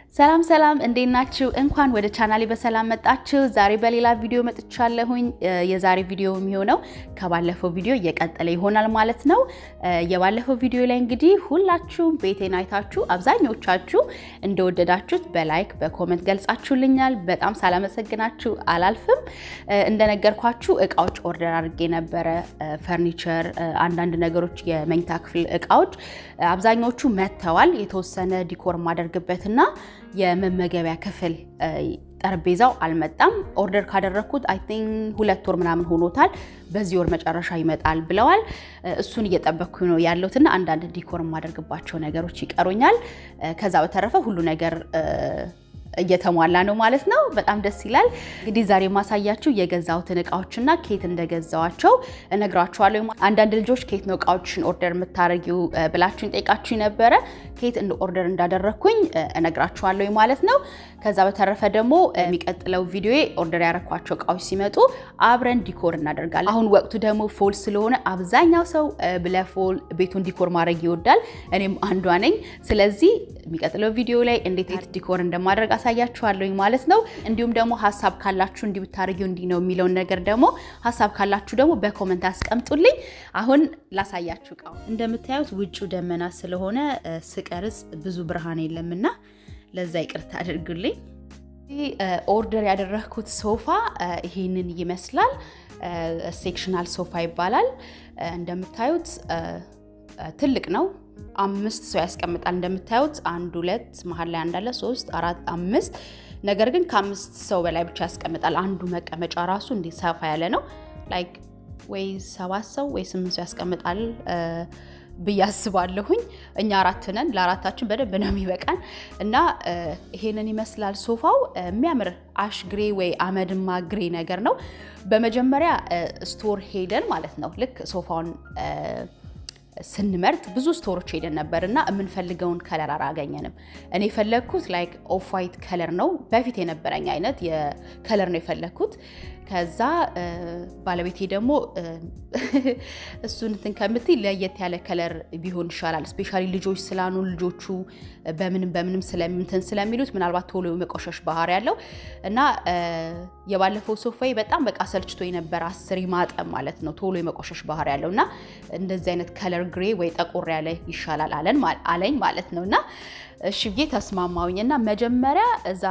ሰላም ሰላም፣ እንዴት ናችሁ? እንኳን ወደ ቻናሌ በሰላም መጣችሁ። ዛሬ በሌላ ቪዲዮ መጥቻለሁኝ። የዛሬ ቪዲዮ የሚሆነው ከባለፈው ቪዲዮ እየቀጠለ ይሆናል ማለት ነው። የባለፈው ቪዲዮ ላይ እንግዲህ ሁላችሁም ቤቴን አይታችሁ አብዛኞቻችሁ እንደወደዳችሁት በላይክ በኮመንት ገልጻችሁልኛል። በጣም ሳላመሰግናችሁ አላልፍም። እንደነገርኳችሁ እቃዎች ኦርደር አድርጌ ነበረ። ፈርኒቸር፣ አንዳንድ ነገሮች፣ የመኝታ ክፍል እቃዎች አብዛኞቹ መጥተዋል። የተወሰነ ዲኮር ማደርግበትና የመመገቢያ ክፍል ጠረጴዛው አልመጣም። ኦርደር ካደረግኩት አይ ቲንክ ሁለት ወር ምናምን ሆኖታል። በዚህ ወር መጨረሻ ይመጣል ብለዋል። እሱን እየጠበቅኩ ነው ያለሁትና አንዳንድ ዲኮር የማደርግባቸው ነገሮች ይቀሩኛል። ከዛ በተረፈ ሁሉ ነገር እየተሟላ ነው ማለት ነው። በጣም ደስ ይላል። እንግዲህ ዛሬ የማሳያችሁ የገዛሁትን እቃዎችና ኬት እንደገዛዋቸው እነግራችኋለሁ። አንዳንድ ልጆች ኬት ነው እቃዎችን ኦርደር የምታደርጊው ብላችሁኝ ጠይቃችሁ ነበረ። ኬት እንደ ኦርደር እንዳደረግኩኝ እነግራችኋለሁ ማለት ነው። ከዛ በተረፈ ደግሞ የሚቀጥለው ቪዲዮ ኦርደር ያረኳቸው እቃዎች ሲመጡ አብረን ዲኮር እናደርጋለን። አሁን ወቅቱ ደግሞ ፎል ስለሆነ አብዛኛው ሰው ለፎል ቤቱን ዲኮር ማድረግ ይወዳል። እኔም አንዷ ነኝ። ስለዚህ የሚቀጥለው ቪዲዮ ላይ እንዴት ዲኮር እንደማድረግ አሳያችኋለሁኝ ማለት ነው። እንዲሁም ደግሞ ሀሳብ ካላችሁ እንዲህ ብታደርጊው እንዲህ ነው የሚለውን ነገር ደግሞ ሀሳብ ካላችሁ ደግሞ በኮመንት አስቀምጡልኝ። አሁን ላሳያችሁ እቃው። እንደምታዩት ውጭው ደመና ስለሆነ ስቀርጽ ብዙ ብርሃን የለምና ለዛ ይቅርታ አድርጉልኝ። ኦርደር ያደረግኩት ሶፋ ይሄንን ይመስላል። ሴክሽናል ሶፋ ይባላል። እንደምታዩት ትልቅ ነው። አምስት ሰው ያስቀምጣል። እንደምታዩት አንድ ሁለት መሀል ላይ አንዳለ ሶስት አራት አምስት ነገር ግን ከአምስት ሰው በላይ ብቻ ያስቀምጣል። አንዱ መቀመጫ ራሱ እንዲህ ሰፋ ያለ ነው። ላይክ ወይ ሰባት ሰው ወይ ስምንት ሰው ያስቀምጣል ብዬ አስባለሁኝ። እኛ አራት ነን። ለአራታችን በደንብ ነው የሚበቃን እና ይሄንን ይመስላል ሶፋው። የሚያምር አሽ ግሬ ወይ አመድማ ግሬ ነገር ነው። በመጀመሪያ ስቶር ሄደን ማለት ነው ልክ ሶፋውን ስንመርጥ ብዙ ስቶሮች ሄደን ነበር እና የምንፈልገውን ከለር አላገኘንም። እኔ የፈለግኩት ላይክ ኦፍ ዋይት ከለር ነው፣ በፊት የነበረኝ አይነት የከለር ነው የፈለግኩት። ከዛ ባለቤቴ ደግሞ እሱን እንትን ከምትይ ለየት ያለ ከለር ቢሆን ይሻላል፣ ስፔሻሊ ልጆች ስላኑ ልጆቹ በምንም በምንም ስለምንትን ስለሚሉት ምናልባት ቶሎ የመቆሸሽ ባህሪ ያለው እና የባለፈው ሶፋዬ በጣም በቃ ሰልችቶ የነበረ አስር ማጠብ ማለት ነው ቶሎ የመቆሸሽ ባህሪ ያለው እና እንደዚህ አይነት ከለር ግሬ ወይ ጠቆር ያለ ይሻላል አለኝ ማለት ነው እና እሺ ብዬ ተስማማውኝ እና መጀመሪያ እዛ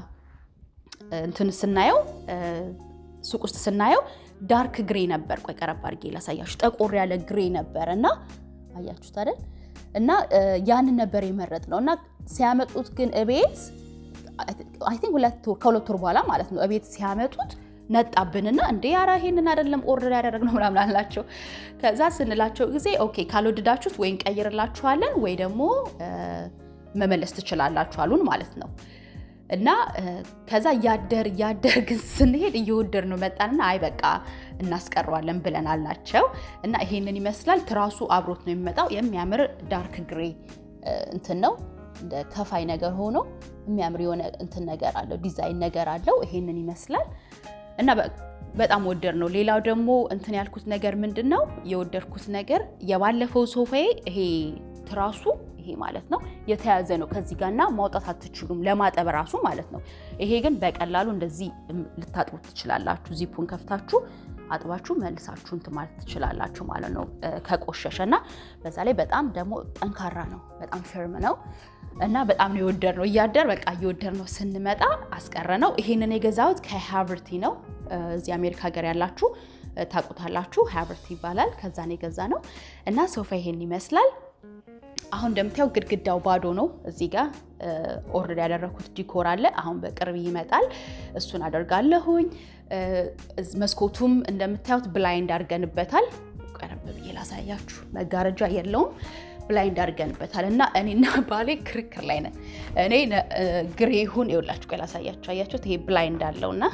እንትን ስናየው ሱቅ ውስጥ ስናየው ዳርክ ግሬ ነበር። ቆይ ቀረብ አድርጌ ላሳያችሁ። ጠቆር ያለ ግሬ ነበር እና አያችሁት አይደል? እና ያንን ነበር የመረጥ ነው እና ሲያመጡት ግን እቤት አይ ቲንክ ከሁለት ወር በኋላ ማለት ነው እቤት ሲያመጡት ነጣብንና እንዴ ያራ ይሄንን አይደለም ኦርደር ያደረግነው ምናምን አላቸው። ከዛ ስንላቸው ጊዜ ኦኬ ካልወደዳችሁት ወይ እንቀይርላችኋለን ወይ ደግሞ መመለስ ትችላላችሁ አሉን ማለት ነው። እና ከዛ እያደር እያደር ግን ስንሄድ እየወደድ ነው መጣንና አይ በቃ እናስቀረዋለን ብለን አልናቸው። እና ይሄንን ይመስላል። ትራሱ አብሮት ነው የሚመጣው። የሚያምር ዳርክ ግሬ እንትን ነው እንደ ከፋይ ነገር ሆኖ የሚያምር የሆነ እንትን ነገር አለው፣ ዲዛይን ነገር አለው። ይሄንን ይመስላል እና በጣም ወደድ ነው። ሌላው ደግሞ እንትን ያልኩት ነገር ምንድን ነው የወደድኩት ነገር የባለፈው ሶፋዬ ይሄ ትራሱ ይሄ ማለት ነው የተያዘ ነው ከዚህ ጋርና ማውጣት አትችሉም፣ ለማጠብ ራሱ ማለት ነው። ይሄ ግን በቀላሉ እንደዚህ ልታጥቡት ትችላላችሁ። ዚፑን ከፍታችሁ አጥባችሁ መልሳችሁ እንትን ማለት ትችላላችሁ ማለት ነው ከቆሸሸ እና በዛ ላይ በጣም ደግሞ ጠንካራ ነው፣ በጣም ፊርም ነው እና በጣም ነው የወደድ ነው። እያደር በቃ እየወደድ ነው ስንመጣ አስቀረ ነው። ይሄንን የገዛሁት ከሃቨርቲ ነው። እዚህ አሜሪካ ሀገር ያላችሁ ታውቁታላችሁ። ሃቨርቲ ይባላል። ከዛ ነው የገዛ ነው እና ሶፋ ይሄን ይመስላል። አሁን እንደምታየው ግድግዳው ባዶ ነው። እዚህ ጋር ኦርደር ያደረኩት ዲኮር አለ። አሁን በቅርብ ይመጣል። እሱን አደርጋለሁኝ። መስኮቱም እንደምታዩት ብላይንድ አድርገንበታል። ቀረብ ብዬ ላሳያችሁ። መጋረጃ የለውም፣ ብላይንድ አድርገንበታል እና እኔና ባሌ ክርክር ላይ ነን። እኔ ግሬ ይሁን ይኸውላችሁ፣ ቆይ ላሳያችሁ። አያችሁት? ይሄ ብላይንድ አለውና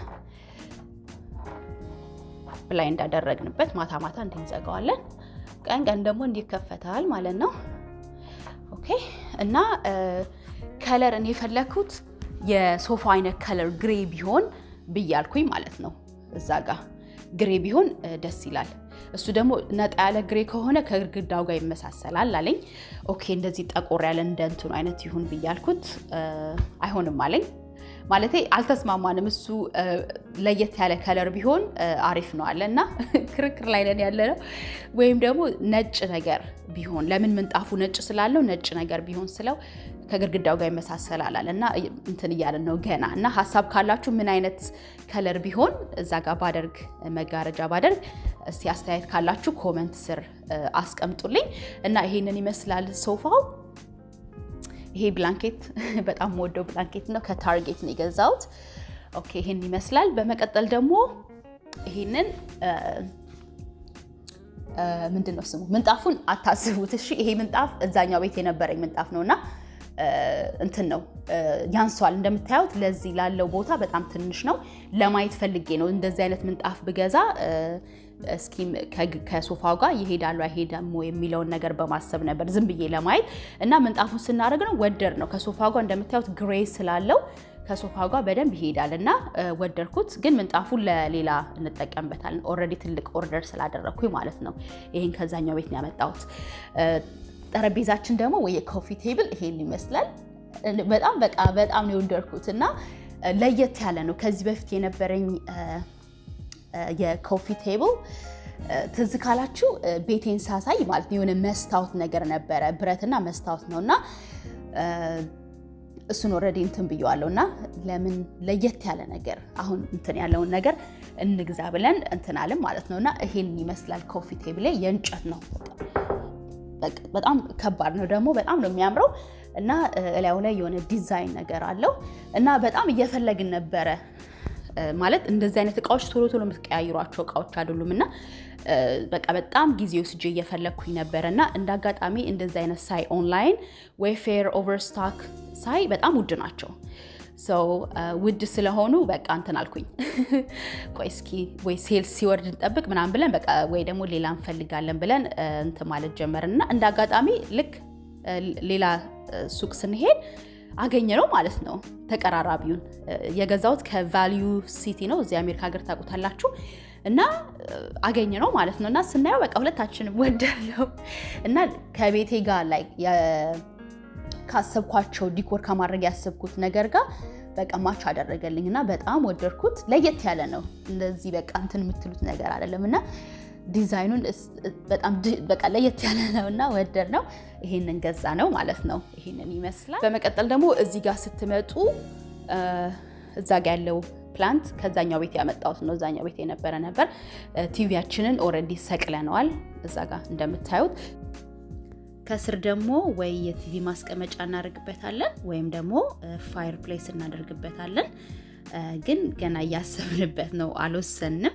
ብላይንድ አደረግንበት። ማታ ማታ እንዲህ እንዘጋዋለን፣ ቀን ቀን ደግሞ እንዲከፈታል ማለት ነው። ኦኬ እና ከለር እኔ የፈለኩት የሶፋ አይነት ከለር ግሬ ቢሆን ብያልኩኝ ማለት ነው። እዛ ጋ ግሬ ቢሆን ደስ ይላል። እሱ ደግሞ ነጣ ያለ ግሬ ከሆነ ከግድግዳው ጋር ይመሳሰላል አለኝ። ኦኬ እንደዚህ ጠቆር ያለ እንደ እንትኑ አይነት ይሁን ብያልኩት አይሆንም አለኝ። ማለቴ አልተስማማንም። እሱ ለየት ያለ ከለር ቢሆን አሪፍ ነው አለ እና ክርክር ላይ ነን ያለ ነው። ወይም ደግሞ ነጭ ነገር ቢሆን ለምን ምንጣፉ ነጭ ስላለው ነጭ ነገር ቢሆን ስለው ከግድግዳው ጋር ይመሳሰላል አለ እና እንትን እያለን ነው ገና እና ሀሳብ ካላችሁ ምን አይነት ከለር ቢሆን እዛ ጋር ባደርግ መጋረጃ ባደርግ እስቲ አስተያየት ካላችሁ ኮመንት ስር አስቀምጡልኝ እና ይሄንን ይመስላል ሶፋው። ይሄ ብላንኬት በጣም ወደው ብላንኬት ነው። ከታርጌት ነው የገዛሁት። ኦኬ ይሄን ይመስላል። በመቀጠል ደግሞ ይሄንን ምንድን ነው ስሙ ምንጣፉን አታስቡት እሺ። ይሄ ምንጣፍ እዛኛው ቤት የነበረኝ ምንጣፍ ነው እና እንትን ነው ያንሷል። እንደምታዩት ለዚህ ላለው ቦታ በጣም ትንሽ ነው። ለማየት ፈልጌ ነው እንደዚህ አይነት ምንጣፍ ብገዛ እስኪ ከሶፋው ጋር ይሄዳሉ አይሄዳም የሚለውን ነገር በማሰብ ነበር ዝም ብዬ ለማየት እና ምንጣፉን ስናደርግ ነው ወደድ ነው ከሶፋው ጋር እንደምታዩት ግሬ ስላለው ከሶፋው ጋር በደንብ ይሄዳል እና ወደድኩት። ግን ምንጣፉን ለሌላ እንጠቀምበታለን። ኦልሬዲ ትልቅ ኦርደር ስላደረግኩኝ ማለት ነው። ይሄን ከዛኛው ቤት ነው ያመጣሁት። ጠረጴዛችን ደግሞ ወይ የኮፊ ቴብል ይሄን ይመስላል። በጣም በቃ በጣም ነው የወደድኩት እና ለየት ያለ ነው። ከዚህ በፊት የነበረኝ የኮፊ ቴብል ትዝ ካላችሁ ቤቴን ሳሳይ ማለት የሆነ መስታወት ነገር ነበረ፣ ብረትና መስታወት ነው እና እሱን ኦልሬዲ እንትን ብየዋለሁ እና ለምን ለየት ያለ ነገር አሁን እንትን ያለውን ነገር እንግዛ ብለን እንትን አለን ማለት ነው እና ይሄን ይመስላል ኮፊ ቴብል የእንጨት ነው። በጣም ከባድ ነው ደግሞ በጣም ነው የሚያምረው እና እላዩ ላይ የሆነ ዲዛይን ነገር አለው እና በጣም እየፈለግን ነበረ ማለት እንደዚህ አይነት እቃዎች ቶሎ ቶሎ የምትቀያይሯቸው እቃዎች አይደሉም እና በቃ በጣም ጊዜ ወስጄ እየፈለግኩኝ ነበረ እና እንደ አጋጣሚ እንደዚህ አይነት ሳይ ኦንላይን ዌይፌር ኦቨርስታክ ሳይ በጣም ውድ ናቸው። ሰው ውድ ስለሆኑ በቃ እንትን አልኩኝ። ቆይ እስኪ ወይ ሴልስ ሲወርድ እንጠብቅ ምናምን ብለን በቃ ወይ ደግሞ ሌላ እንፈልጋለን ብለን እንትን ማለት ጀመርን እና እንደ አጋጣሚ ልክ ሌላ ሱቅ ስንሄድ አገኘ ነው ማለት ነው። ተቀራራቢውን የገዛሁት ከቫሊዩ ሲቲ ነው እዚህ አሜሪካ ሀገር ታውቁታላችሁ። እና አገኘ ነው ማለት ነው። እና ስናየው በቃ ሁለታችንም ወደለው እና ከቤቴ ጋር ላይ ካሰብኳቸው ዲኮር ከማድረግ ያሰብኩት ነገር ጋር በቃ ማች አደረገልኝ እና በጣም ወደድኩት። ለየት ያለ ነው። እንደዚህ በቃ እንትን የምትሉት ነገር አይደለም እና ዲዛይኑን በጣም በቃ ለየት ያለ ነው እና ወደድ ነው። ይሄንን ገዛ ነው ማለት ነው። ይሄንን ይመስላል። በመቀጠል ደግሞ እዚህ ጋር ስትመጡ እዛ ጋ ያለው ፕላንት ከዛኛው ቤት ያመጣሁት ነው። እዛኛው ቤት የነበረ ነበር። ቲቪያችንን ኦልሬዲ ሰቅለነዋል እዛ ጋር እንደምታዩት። ከስር ደግሞ ወይ የቲቪ ማስቀመጫ እናደርግበታለን ወይም ደግሞ ፋየር ፕሌስ እናደርግበታለን። ግን ገና እያሰብንበት ነው፣ አልወሰንም።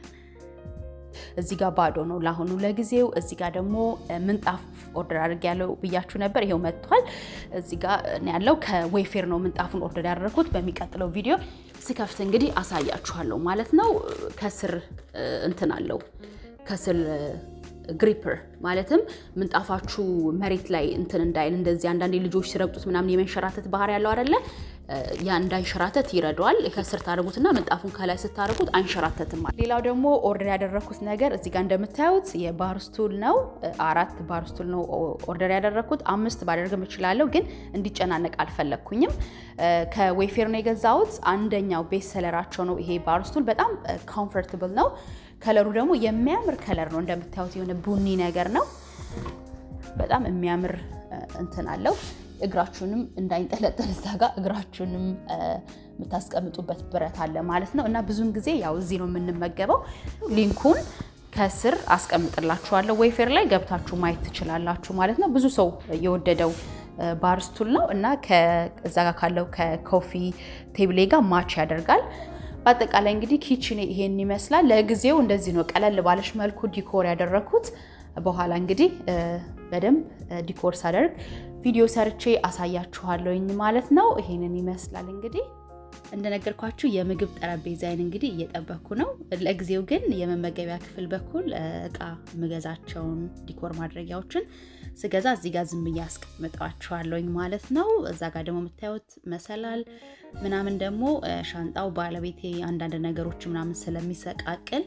እዚህ ጋር ባዶ ነው ለአሁኑ ለጊዜው። እዚህ ጋር ደግሞ ምንጣፍ ኦርደር አድርግ ያለው ብያችሁ ነበር። ይሄው መጥቷል። እዚህ ጋር ያለው ከዌይፌር ነው ምንጣፉን ኦርደር ያደረኩት። በሚቀጥለው ቪዲዮ ስከፍት እንግዲህ አሳያችኋለሁ ማለት ነው። ከስር እንትን አለው ከስር ግሪፐር ማለትም ምንጣፋችሁ መሬት ላይ እንትን እንዳይል እንደዚህ አንዳንዴ ልጆች ሲረግጡት ምናምን የመንሸራተት ባህሪ ያለው አይደለ? ያ እንዳይንሸራተት ይረዳዋል። ከስር ታደርጉትና ምንጣፉን ከላይ ስታደርጉት አይንሸራተትም። ሌላው ደግሞ ኦርደር ያደረኩት ነገር እዚህ ጋር እንደምታዩት የባር ስቱል ነው። አራት ባር ስቱል ነው ኦርደር ያደረኩት። አምስት ባደርግም እችላለሁ፣ ግን እንዲጨናነቅ አልፈለግኩኝም። ከዌፌር ነው የገዛሁት። አንደኛው ቤስት ሰለራቸው ነው ይሄ ባር ስቱል። በጣም ኮምፎርታብል ነው። ከለሩ ደግሞ የሚያምር ከለር ነው። እንደምታዩት የሆነ ቡኒ ነገር ነው። በጣም የሚያምር እንትን አለው። እግራችሁንም እንዳይንጠለጠል እዛ ጋር እግራችሁንም የምታስቀምጡበት ብረት አለ ማለት ነው። እና ብዙውን ጊዜ ያው እዚህ ነው የምንመገበው። ሊንኩን ከስር አስቀምጥላችኋለሁ። ዌይፌር ላይ ገብታችሁ ማየት ትችላላችሁ ማለት ነው። ብዙ ሰው የወደደው ባር ስቱል ነው እና እዛ ጋር ካለው ከኮፊ ቴብሌ ጋር ማች ያደርጋል። በአጠቃላይ እንግዲህ ኪችን ይሄን ይመስላል። ለጊዜው እንደዚህ ነው ቀለል ባለሽ መልኩ ዲኮር ያደረኩት። በኋላ እንግዲህ በደንብ ዲኮር ሳደርግ ቪዲዮ ሰርቼ አሳያችኋለሁኝ ማለት ነው። ይሄንን ይመስላል እንግዲህ እንደነገርኳችሁ የምግብ ጠረጴዛዬን እንግዲህ እየጠበኩ ነው። ለጊዜው ግን የመመገቢያ ክፍል በኩል እቃ ምገዛቸውን ዲኮር ማድረጊያዎችን ስገዛ እዚህ ጋር ዝም ብዬ አስቀምጠዋቸዋለሁኝ ማለት ነው። እዛ ጋር ደግሞ የምታዩት መሰላል ምናምን ደግሞ ሻንጣው ባለቤቴ አንዳንድ ነገሮች ምናምን ስለሚሰቃቅል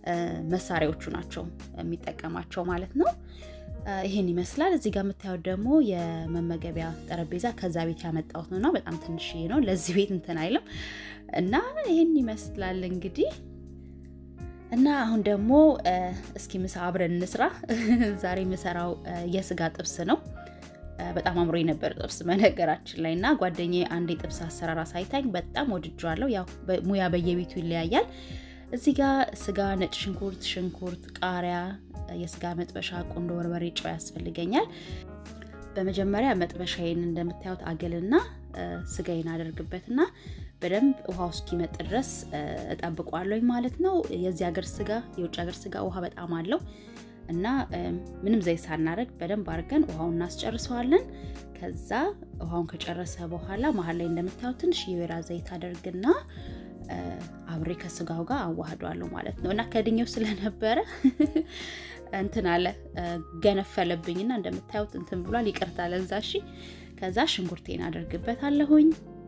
መሳሪያዎቹ ናቸው የሚጠቀማቸው ማለት ነው። ይሄን ይመስላል። እዚህ ጋር የምታዩት ደግሞ የመመገቢያ ጠረጴዛ ከዛ ቤት ያመጣሁት ነው እና በጣም ትንሽዬ ነው። ለዚህ ቤት እንትን አይልም እና ይሄን ይመስላል እንግዲህ እና አሁን ደግሞ እስኪ ምሳ አብረን እንስራ። ዛሬ የምሰራው የስጋ ጥብስ ነው። በጣም አምሮ የነበር ጥብስ በነገራችን ላይ እና ጓደኛዬ አንድ የጥብስ አሰራር አሳይታኝ በጣም ወድጄዋለሁ። ያው ሙያ በየቤቱ ይለያያል። እዚህ ጋር ስጋ፣ ነጭ ሽንኩርት፣ ሽንኩርት፣ ቃሪያ፣ የስጋ መጥበሻ፣ ቁንዶ በርበሬ፣ ጨው ያስፈልገኛል። በመጀመሪያ መጥበሻዬን እንደምታዩት አገልና ስጋዬን አደርግበትና በደንብ ውሃው እስኪመጥ ድረስ እጠብቋለሁ ማለት ነው። የዚህ ሀገር ስጋ የውጭ ሀገር ስጋ ውሃ በጣም አለው እና ምንም ዘይት ሳናደርግ በደንብ አድርገን ውሃውን እናስጨርሰዋለን። ከዛ ውሃውን ከጨረሰ በኋላ መሀል ላይ እንደምታዩት ትንሽ የወይራ ዘይት አደርግና አብሬ ከስጋው ጋር አዋህዷለሁ ማለት ነው እና ከድኛው ስለነበረ እንትን አለ ገነፈለብኝና እንደምታዩት እንትን ብሏል። ይቅርታ ለዛ። እሺ ከዛ ሽንኩርቴን አደርግበታለሁኝ።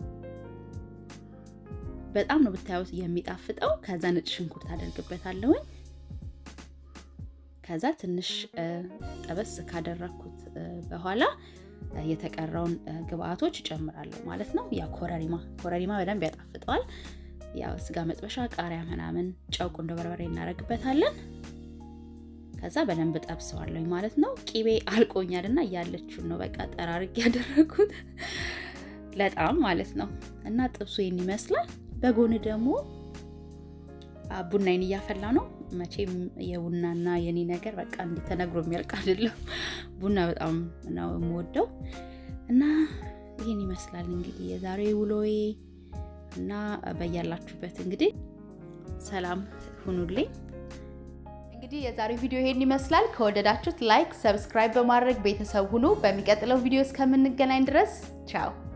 በጣም ነው ብታዩት የሚጣፍጠው። ከዛ ነጭ ሽንኩርት አደርግበታለሁኝ። ከዛ ትንሽ ጠበስ ካደረግኩት በኋላ የተቀረውን ግብአቶች እጨምራለሁ ማለት ነው። ያ ኮረሪማ ኮረሪማ በደንብ ያጣፍጠዋል። ያው ስጋ መጥበሻ፣ ቃሪያ ምናምን፣ ጨው፣ ቁንዶ በርበሬ እናደርግበታለን። ከዛ በደንብ ጠብሰዋለሁ ማለት ነው። ቂቤ አልቆኛል እና እያለችውን ነው በቃ ጠራርግ ያደረጉት ለጣም ማለት ነው። እና ጥብሱ ይህን ይመስላል። በጎን ደግሞ ቡናዬን እያፈላ ነው። መቼም የቡናና የኔ ነገር በቃ እንዲህ ተነግሮ የሚያልቅ አይደለም። ቡና በጣም ነው የምወደው እና ይህን ይመስላል እንግዲህ የዛሬ ውሎዬ እና በያላችሁበት እንግዲህ ሰላም ሁኑልኝ። እንግዲህ የዛሬው ቪዲዮ ይሄን ይመስላል። ከወደዳችሁት ላይክ፣ ሰብስክራይብ በማድረግ ቤተሰብ ሁኑ። በሚቀጥለው ቪዲዮ እስከምንገናኝ ድረስ ቻው።